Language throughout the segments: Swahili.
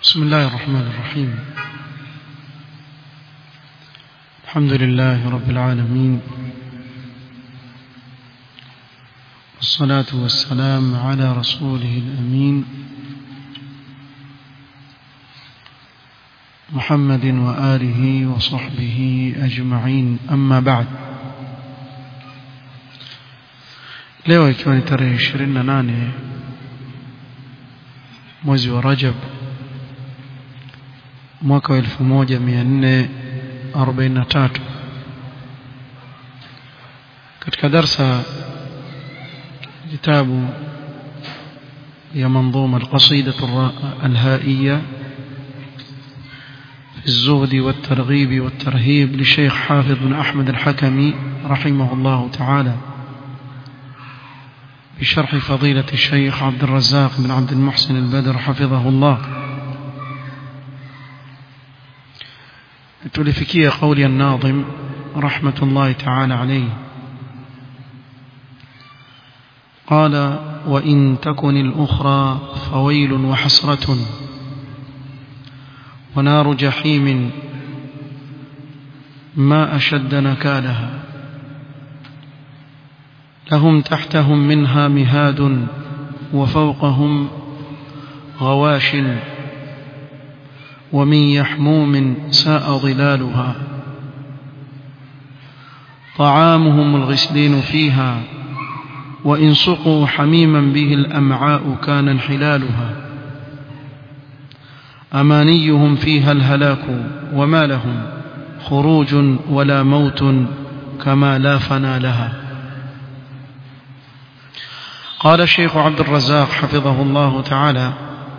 بسم الله الرحمن الرحيم الحمد لله رب العالمين والصلاة والسلام على رسوله الأمين محمد وآله وصحبه أجمعين أما بعد leo ikiwa ni tarehe 28 mwezi wa Rajab mwaka wa 1443 katika darsa kitabu ya منظومة القصيدة الهائية في الزهد والترغيب والترهيب للشيخ حافظ بن أحمد الحكمي رحمه الله تعالى بشرح فضيلة الشيخ عبد الرزاق بن عبد المحسن البدر حفظه الله تلفكي قول الناظم رحمة الله تعالى عليه قال وإن تكن الأخرى فويل وحسرة ونار جحيم ما أشد نكالها لهم تحتهم منها مهاد وفوقهم غواش ومن يحموم ساء ظلالها طعامهم الغسلين فيها وإن سقوا حميما به الأمعاء كان انحلالها أمانيهم فيها الهلاك وما لهم خروج ولا موت كما لا فنى لها قال الشيخ عبد الرزاق حفظه الله تعالى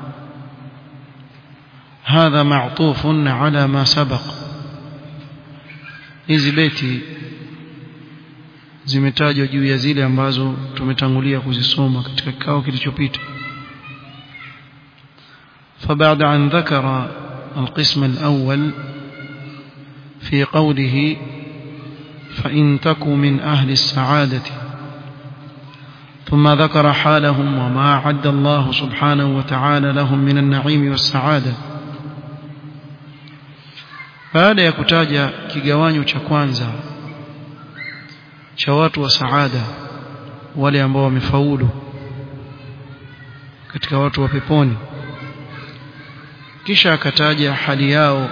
هذا معطوف على ما سبق hizi beti zimetajwa juu ya zile ambazo tumetangulia kuzisoma katika kikao kilichopita فبعد أن ذكر القسم الأول في قوله فإن تكوا من أهل السعادة ثم ذكر حالهم وما أعد الله سبحانه وتعالى لهم من النعيم والسعادة baada ya kutaja kigawanyo cha kwanza cha watu wa saada wale ambao wamefaulu katika watu wa peponi kisha akataja hali yao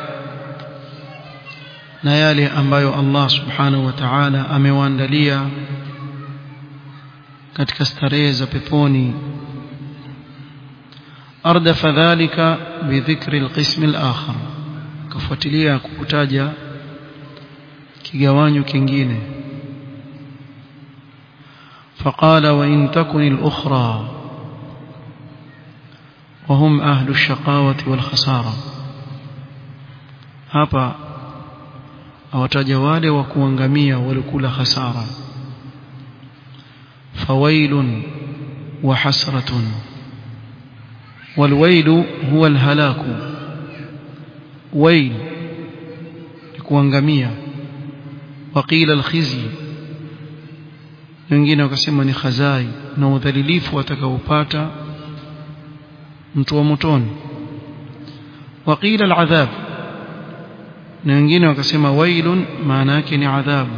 na yale ambayo Allah subhanahu wa ta'ala amewaandalia katika starehe za peponi ardafa dhalika bidhikri alqism alakhar kafuatilia kukutaja kigawanyo kingine فقال وإن تكن الأخرى وهم أهل الشقاوة والخسارة hapa awataja wale wa kuangamia walikula hasara فويل وحسرة والويل هو الهلاك ويل kuangamia وقيل الخزي wengine wakasema ni khazai na udhalilifu atakaopata mtu wa motoni وقيل العذاب na wengine wakasema wailun maana yake ni adhabu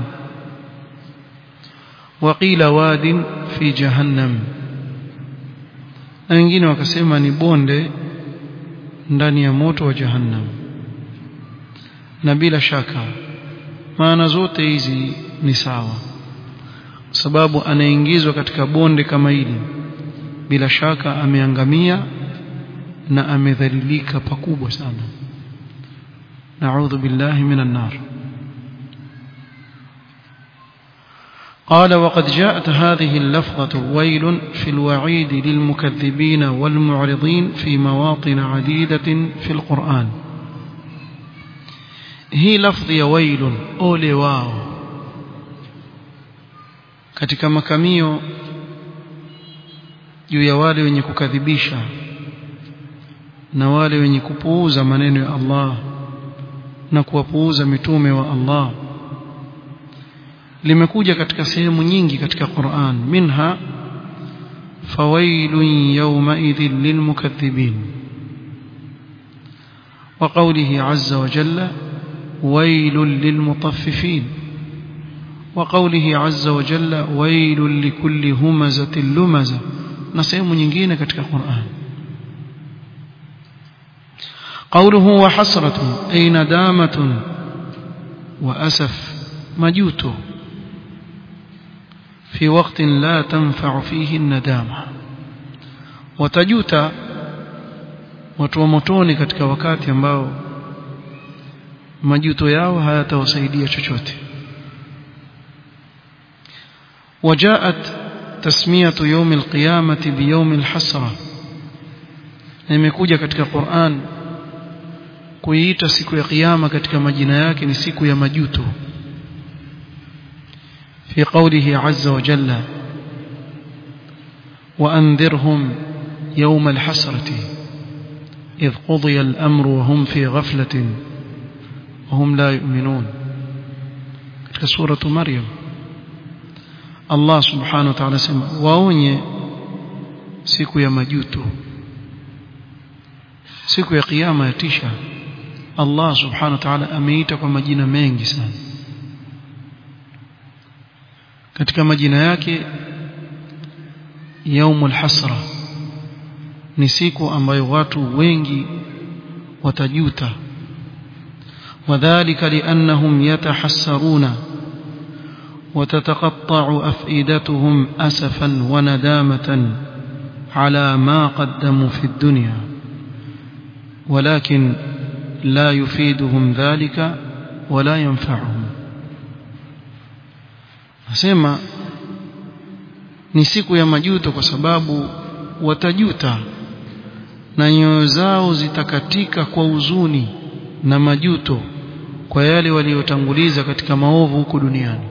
وقيل واد في جهنم na wengine wakasema ni bonde ndani ya moto wa jahannam na bila shaka maana zote hizi ni sawa sababu anaingizwa katika bonde kama hili bila shaka ameangamia na amedhalilika pakubwa sana naudhu billahi minan nar قال وقد جاءت هذه اللفظة ويل في الوعيد للمكذبين والمعرضين في مواطن عديدة في القرآن هي لفظ ويل أولي واو katika makamio juu ya wale wenye kukadhibisha na wale wenye kupuuza maneno ya Allah na kuwapuuza mitume wa Allah limekuja katika sehemu nyingi katika Qur'an minha fawailun yawmaidhin lilmukaththibin وقوله عز وجل ويل للمطففين وقوله عز وجل ويل لكل همزة لمزة نسيم nyingine katika Qur'an قوله وحسرة أي ندامة وأسف مجوت في وقت لا تنفع فيه الندامة وتجوت watu wa motoni katika wakati ambao majuto yao hayatawasaidia chochote وجاءت تسمية يوم القيامة بيوم الحسرة imekuja katika Qur'an kuiita siku ya kiyama katika majina yake ni siku ya majuto في قوله عز وجل وأنذرهم يوم الحسرة إذ قضي الأمر وهم في غفلة وهم لا يؤمنون katika suratu Maryam Allah subhanahu wa ta'ala sema waonye siku ya majuto siku ya kiyama yatisha Allah subhanahu wa ta'ala ameita kwa majina mengi sana katika majina yake yaumul hasra ni siku ambayo watu wengi watajuta وذلك لأنهم يتحسرون وتتقطع أفئدتهم أسفا وندامة على ما قدموا في الدنيا ولكن لا يفيدهم ذلك ولا ينفعهم asema ni siku ya majuto kwa sababu watajuta na nyoyo zao zitakatika kwa huzuni na majuto kwa yale waliotanguliza katika maovu huko duniani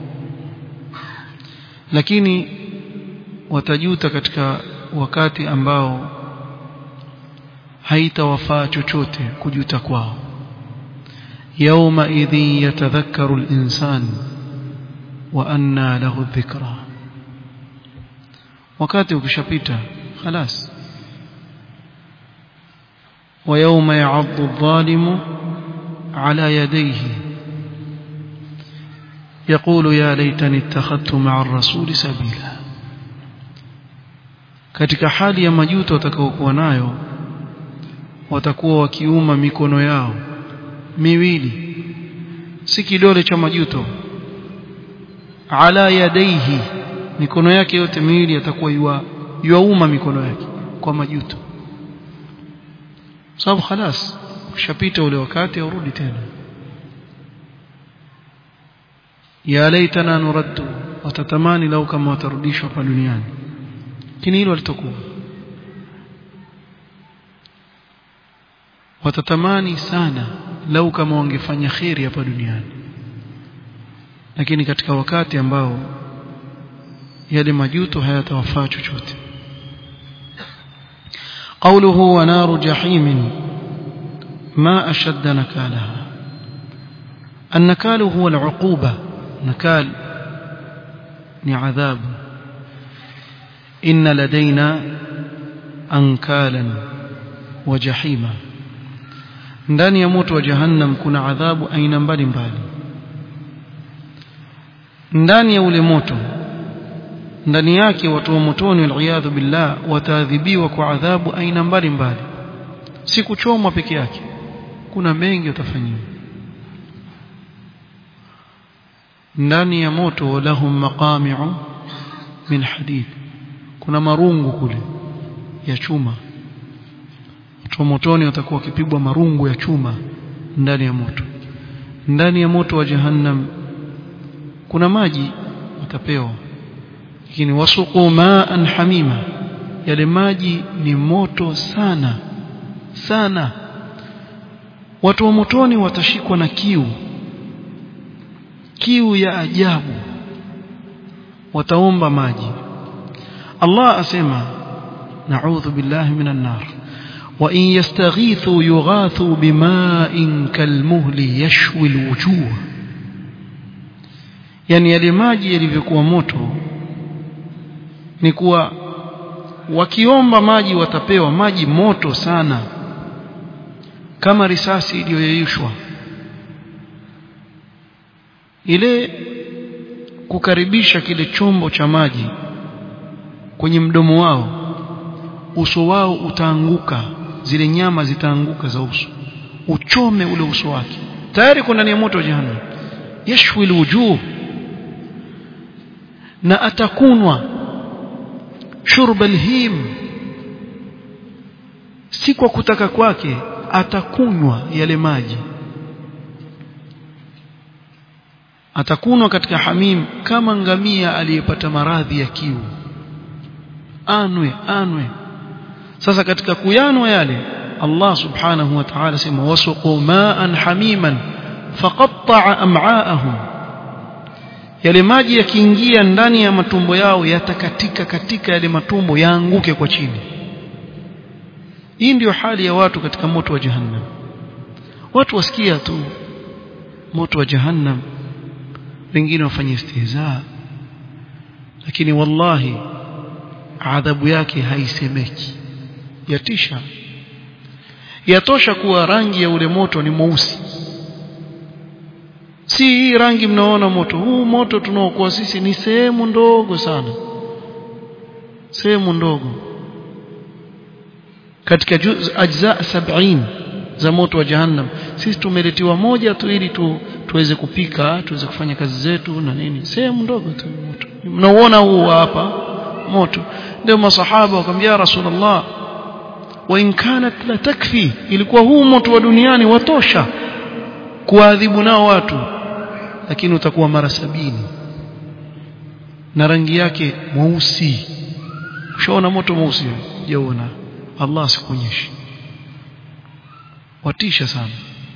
lakini watajuta katika wakati ambao haitawafaa chochote kujuta kwao yauma idhin yatadhakkaru al-insan wa anna lahu dhikra wakati ukishapita خلاص ويوم يعض الظالم على يديه يقول يا ليتني اتخذت مع الرسول سبيلا katika hali ya majuto watakaokuwa nayo watakuwa wakiuma mikono yao miwili si kidole cha majuto ala yadaihi mikono yake yote miwili atakuwa yua yuauma mikono yake kwa majuto sababu خلاص ushapita ule wakati urudi tena ya laitana nuraddu watatamani lau kama watarudishwa hapa duniani lakini hilo litakuwa watatamani sana lau kama wangefanya khiri hapa duniani lakini katika wakati ambao yale majuto hayatawafaa chochote قوله ونار جحيم ما أشد نكالها النكال هو العقوبة نكال عذاب إن لدينا أنكالا وجحيما ndani ya moto wa jahannam kuna adhabu aina mbalimbali ndani ya ule moto ndani yake watu wa motoni waliyadhu billah wataadhibiwa kwa adhabu aina mbalimbali si kuchomwa peke yake kuna mengi watafanyiwa ndani ya moto lahum maqami'u min hadid kuna marungu kule ya chuma watu wa motoni watakuwa wakipigwa marungu ya chuma ndani ya moto ndani ya moto wa jahannam kuna maji watapewa lakini wasuqu ma'an hamima yale maji ni moto sana sana watu wa motoni watashikwa na kiu kiu ya ajabu wataomba maji Allah asema na'udhu billahi minan nar wa in yastaghithu yughathu bima'in kalmuhli yashwi alwujuh yani yale maji yalivyokuwa moto ni kuwa wakiomba maji watapewa maji moto sana kama risasi iliyoyeyushwa ile kukaribisha kile chombo cha maji kwenye mdomo wao uso wao utaanguka zile nyama zitaanguka za uso uchome ule uso wake tayari kuna ndani ya moto wa jahannam yashwi alwujuh na atakunwa shurba alhim si kwa kutaka kwake atakunywa yale maji atakunwa katika hamim kama ngamia aliyepata maradhi ya kiu anwe anwe sasa katika kuyanwa yale Allah subhanahu wa ta'ala sema wasuqu ma'an hamiman faqatta'a am'aahum yale maji yakiingia ndani ya matumbo yao yatakatika katika yale matumbo yaanguke kwa chini hii ndiyo hali ya watu katika moto wa jahannam watu wasikia tu moto wa jahannam wengine wafanye istihza lakini wallahi adhabu yake haisemeki yatisha yatosha kuwa rangi ya ule moto ni mweusi si hii rangi mnaona moto huu moto tunaokuwa sisi ni sehemu ndogo sana sehemu ndogo katika juz ajza 70 za moto wa jahannam sisi tumeletiwa moja tu ili tu tuweze kupika tuweze kufanya kazi zetu na nini sehemu ndogo tu moto mnauona huu hapa moto ndio masahaba wakamwambia rasulullah wa in kanat la takfi ilikuwa huu moto wa duniani watosha kuadhibu nao watu lakini utakuwa mara sabini na rangi yake mweusi ushaona moto mweusi jaona Allah sikuonyeshi watisha sana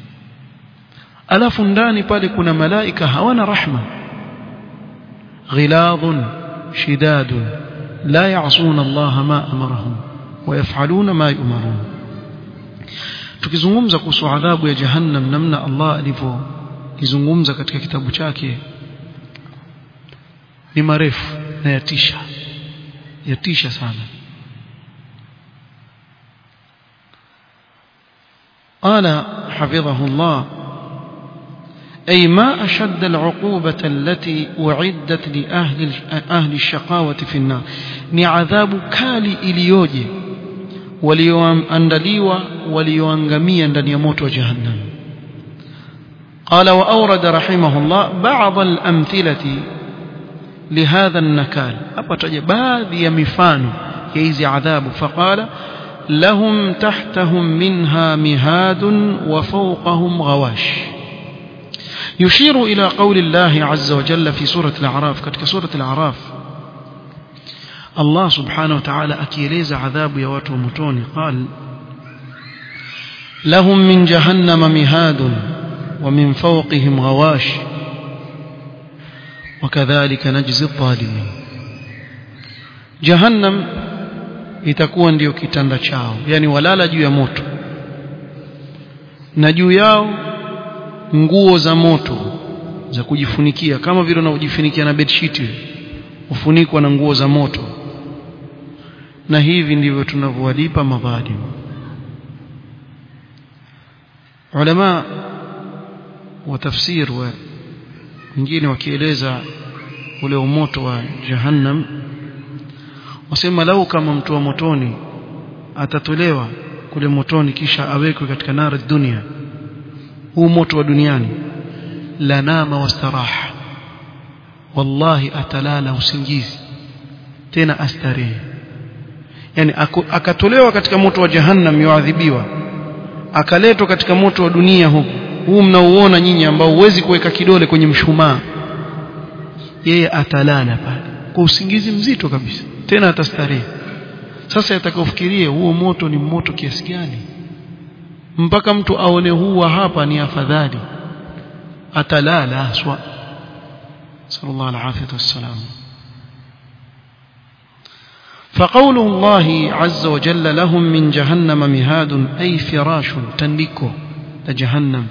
alafu ndani pale kuna malaika hawana rahma ghiladhun shidadun la ya'suna Allah ma amarahum ويفعلون ما يؤمرون tukizungumza kuhusu adhabu ya jahannam namna Allah alivyoizungumza katika kitabu chake ni marefu na yatisha yatisha sana قال حفظه الله أي ما أشد العقوبة التي أعدت لأهل أهل الشقاوة في النار ni adhabu kali iliyoje walioandaliwa walioangamia ndani ya moto wa jahannam قال وأورد رحمه الله بعض الأمثلة لهذا النكال أبتج بعض يمفان يزي عذاب فقال لهم تحتهم منها مهاد وفوقهم غواش يشير إلى قول الله عز وجل في سورة الأعراف كتك سورة الأعراف الله سبحانه وتعالى أكيليز عذاب يوات ومتوني قال لهم من جهنم مهاد ومن فوقهم غواش وكذلك نجزي الظالمين جهنم itakuwa ndio kitanda chao yani walala juu ya moto na juu yao nguo za moto za kujifunikia kama vile unavyojifunikia na bedsheet ufunikwa na nguo za moto na hivi ndivyo tunavyowalipa madhalim ulama wa tafsir wa wengine wakieleza ule umoto wa jahannam wasema lau kama mtu wa motoni atatolewa kule motoni kisha awekwe katika nara dunia huu moto wa duniani la nama wastaraha wallahi atalala usingizi tena astarehe yani akatolewa katika moto wa jahannam yuadhibiwa akaletwa katika moto wa dunia huku huu mnauona nyinyi ambao huwezi kuweka kidole kwenye mshumaa yeye atalala pale kwa usingizi mzito kabisa tena atastarehe sasa atakaofikirie huo moto ni moto kiasi gani mpaka mtu aone huwa hapa ni afadhali atalala aswa sallallahu alaihi wasallam فقول الله عز وجل لهم من جهنم مهاد أي فراش تنديكو لجهنم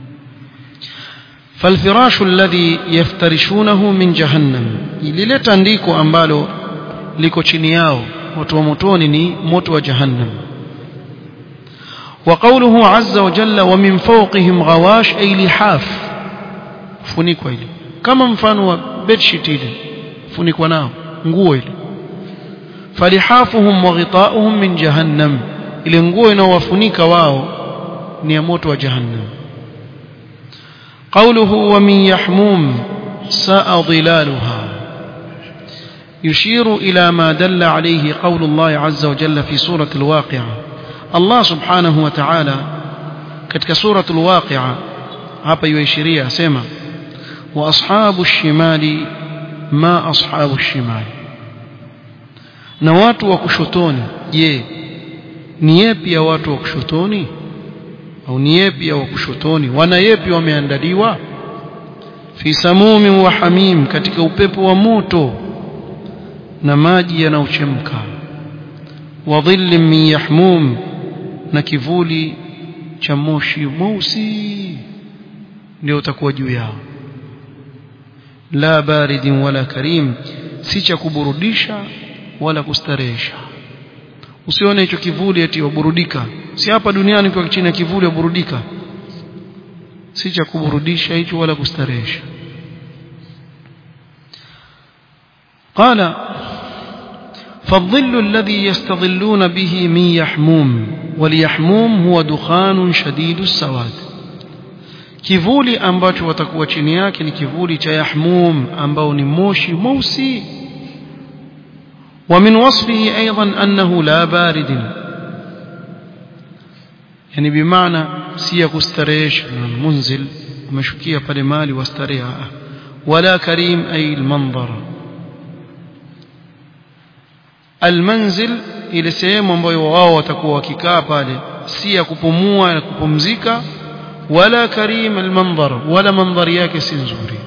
فالفراش الذي يفترشونه من جهنم لile tandiko ambalo liko chini yao watu wa motoni ni moto wa jahannam وقوله عز وجل ومن فوقهم غواش أي لحاف funikwa ile kama mfano wa bedsheet ile funikwa nao nguo ile falihafuhum wa ghita'uhum min jahannam ile nguo inaowafunika wao ni ya moto wa jahannam قوله ومن يحموم ساء ظلالها يشير إلى ما دل عليه قول الله عز وجل في سورة الواقعة الله سبحانه وتعالى كتك سورة الواقعة hapa yuishiria asema wa ashabu shimali ma ashabu shimali na watu wa kushotoni je ni yepi ya watu wa kushotoni au ni yepi ya wa kushotoni wana yepi wameandaliwa fi samumin wa hamim katika upepo wa moto na maji yanayochemka wa dhillin min yahmum na kivuli cha moshi mweusi ndio utakuwa juu yao la baridin wala karim si cha kuburudisha wala kustarehesha usione hicho kivuli eti waburudika si hapa duniani kwa chini ya kivuli waburudika si cha kuburudisha hicho wala kustarehesha قال فالظل الذي يستظلون به من يحموم واليحموم هو دخان شديد السواد kivuli ambacho watakuwa chini yake ni kivuli cha yahmum ambao ni moshi mweusi ومن وصفه أيضا أنه لا بارد يعني بمعنى سيا كستريش منزل ومشكية بالمال واستريها ولا كريم أي المنظر المنزل ile sehemu ambayo wao watakuwa wakikaa pale si ya kupumua na kupumzika wala karim almanzar wala mandhari yake si nzuri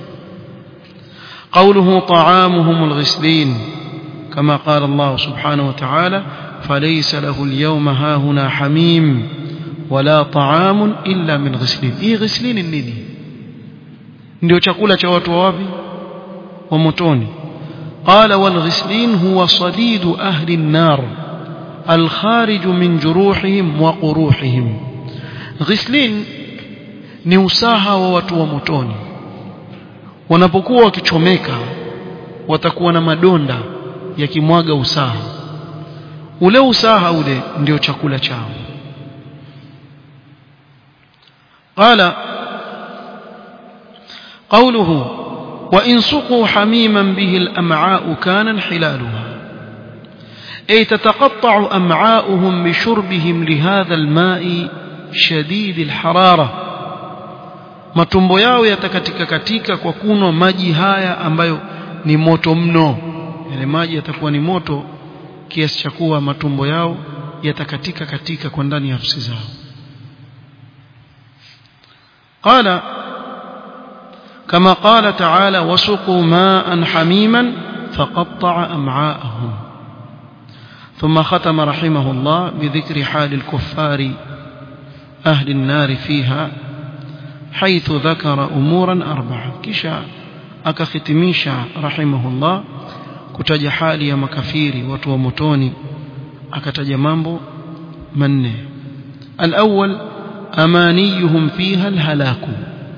قوله طعامهم الغسلين كما قال الله سبحانه وتعالى فليس له اليوم هاهنا حميم ولا طعام إلا من غسلين إيه غسلين النيني ndio chakula cha watu wapi wa motoni قال والغسلين هو صديد أهل النار الخارج من جروحهم وقروحهم غسلين ni usaha wa watu wa motoni wanapokuwa wakichomeka watakuwa na madonda yakimwaga usaha ule usaha ule ndio chakula chao qala قوله وإن سقوا حميما به الأمعاء كان انحلالها أي تتقطع أمعاؤهم بشربهم لهذا الماء شديد الحرارة matumbo yao yatakatika katika kwa kunwa maji haya ambayo ni moto mno yale maji yatakuwa ni moto kiasi cha kuwa matumbo yao yatakatika katika kwa ndani ya nafsi zao qala كما قال تعالى وسقوا ماء حميما فقطع أمعاءهم ثم ختم رحمه الله بذكر حال الكفار أهل النار فيها حيث ذكر أمورا أربعة كشا أكختميشا رحمه الله kutaja hali ya makafiri watu wa motoni akataja mambo manne alawwal amaniyuhum fiha alhalaku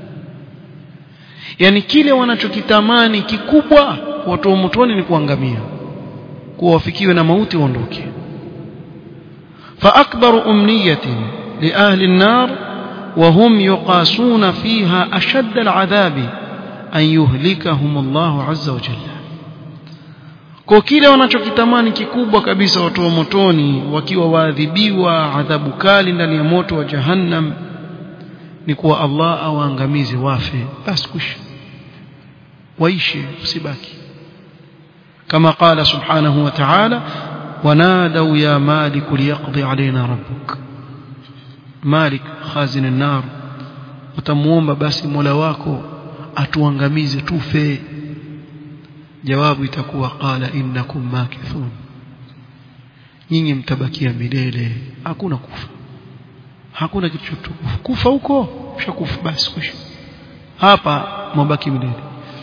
yani kile wanachokitamani kikubwa watu wa motoni ni kuangamia kuwa wafikiwe na mauti waondoke fa akbaru umniyatin li ahli an-nar وهم يقاسون فيها أشد العذاب أن يهلكهم الله عز وجل kwa kile wanachokitamani kikubwa kabisa watu wa motoni wakiwa waadhibiwa adhabu kali ndani ya moto wa jahannam ni kuwa Allah awaangamize wafe basi kushi waishi usibaki kama qala subhanahu wa ta'ala wanadau ya malik liyaqdi alaina rabbuk malik khazin an-nar utamuomba basi mola wako atuangamize tufe jawabu itakuwa qala innakum makithun nyinyi mtabakia milele hakuna kufa hakuna kitu chochote kufa huko ushakufa basi kufa hapa mabaki milele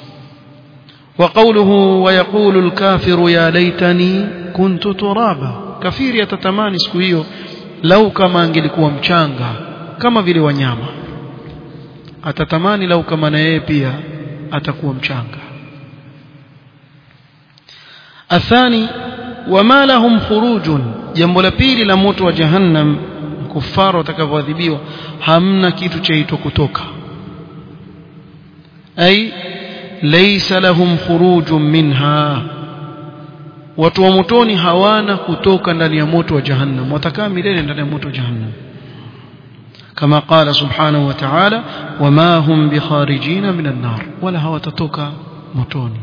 وقوله ويقول الكافر يا ليتني كنت ترابا كفير يتتماني siku hiyo lau kama angelikuwa mchanga kama vile wanyama atatamani lau kama na yeye pia atakuwa mchanga athani wama lahum khurujun jambo la pili la moto wa jahannam kufaru watakavyoadhibiwa hamna kitu chaitwa kutoka ay laysa lahum khurujun minha watu wa motoni hawana kutoka ndani ya moto wa jahannam watakaa milele ndani ya moto wa jahannam كما قال سبحانه وتعالى وما هم بخارجين من النار ولا هو تتوكا متوني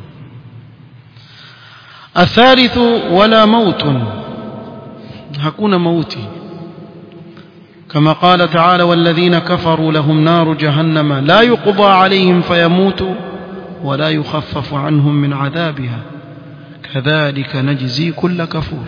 الثالث ولا موت hakuna mauti كما قال تعالى والذين كفروا لهم نار جهنم لا يقضى عليهم فيموتوا ولا يخفف عنهم من عذابها كذلك نجزي كل كفور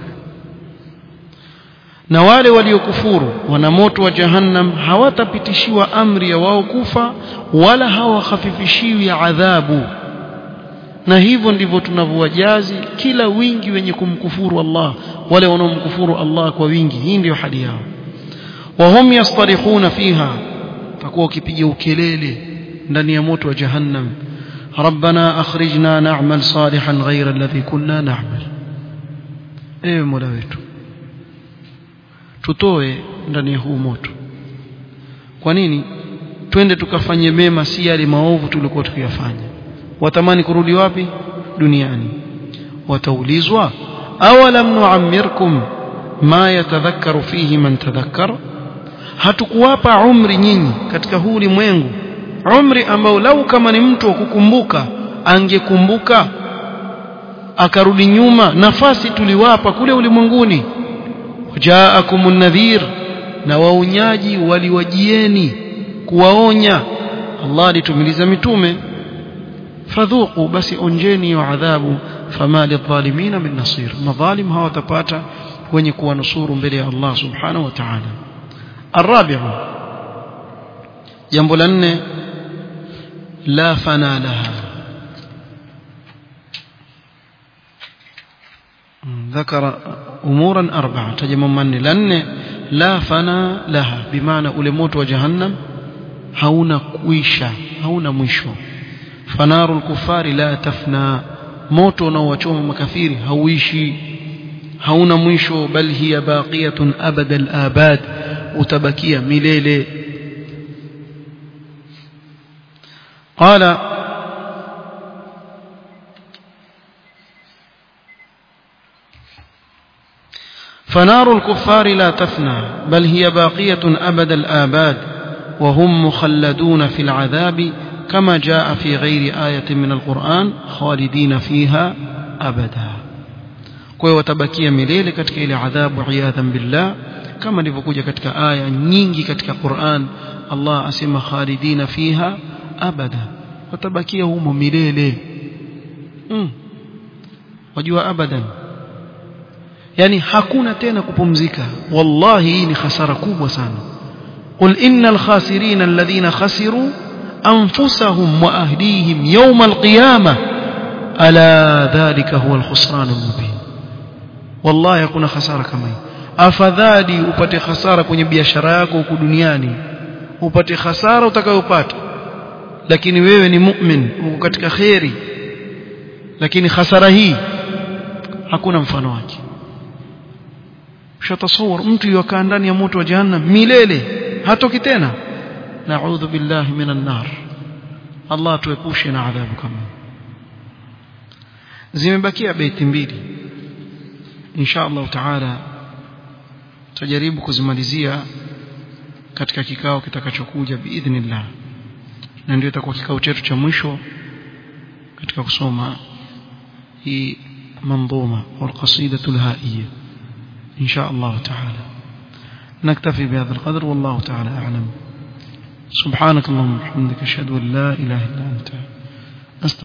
na wale waliokufuru wana moto wa jahannam hawatapitishiwa amri ya wao kufa wala hawahafifishiwi adhabu na hivyo ndivyo tunavyowajazi kila wingi wenye kumkufuru Allah wale wanaomkufuru Allah kwa wingi hii ndio hali yao wahum yastarihuna fiha takuwa ukipiga ukelele ndani ya moto wa jahannam ربنا أخرجنا نعمل صالحا غير الذي كنا نعمل ايه مولا wetu tutoe ndani ya huu moto kwa nini twende tukafanye mema si yale maovu tulikuwa tukiyafanya watamani kurudi wapi duniani wataulizwa awalam nuammirkum ma yatadhakkaru fihi man tadhakkar hatukuwapa umri nyinyi katika huu ulimwengu umri ambao lau kama ni mtu wa kukumbuka angekumbuka akarudi nyuma nafasi tuliwapa kule ulimwenguni jaakumun nadhir na waonyaji waliwajieni kuwaonya Allah alitumiliza mitume fadhuqu basi onjeni wa adhabu fama lidhalimina min nasir madhalim hawatapata wenye kuwanusuru mbele ya Allah subhanahu wa ta'ala الرابع jambo la nne la fana laha ذكر امورا اربعه تجمع من لن لا فنا لها بمعنى ule moto wa jahannam hauna kuisha hauna mwisho fanarul kufari la tafna moto unaowachoma makafiri hauishi hauna mwisho bal hiya baqiyatun abada al-abad utabakia milele qala فنار الكفار لا تفنى بل هي باقية أبد الآباد وهم مخلدون في العذاب كما جاء في غير آية من القرآن خالدين فيها أبدا kwa hiyo watabakia milele katika ile adhabu iyadhan billah kama ilivyokuja katika aya nyingi katika Qur'an Allah asema khalidina fiha abada watabakia humo milele mm. wajua abadan yani hakuna tena kupumzika wallahi hii ni hasara kubwa sana qul innal khasirina alladhina khasiru anfusahum wa ahlihim yawm alqiyamah ala dhalika huwa alkhusran almubin wallahi hakuna hasara kama hii afadhali upate hasara kwenye biashara yako huku duniani upate hasara utakayopata lakini wewe ni mu'min uko katika khairi lakini hasara hii hakuna mfano wake ushatasawar mtu yukaa ndani ya moto wa jahannam milele hatoki tena na'udhu billahi minan nar Allah tuepushe na adhabu kama zimebakia beti mbili insha Allah taala tutajaribu kuzimalizia katika kikao kitakachokuja biidhnillah na ndio itakuwa kikao chetu cha mwisho katika kusoma hii منظومة والقصيدة الهائية إن شاء الله تعالى نكتفي بهذا القدر والله تعالى أعلم سبحانك اللهم وبحمدك أشهد أن لا إله إلا أنت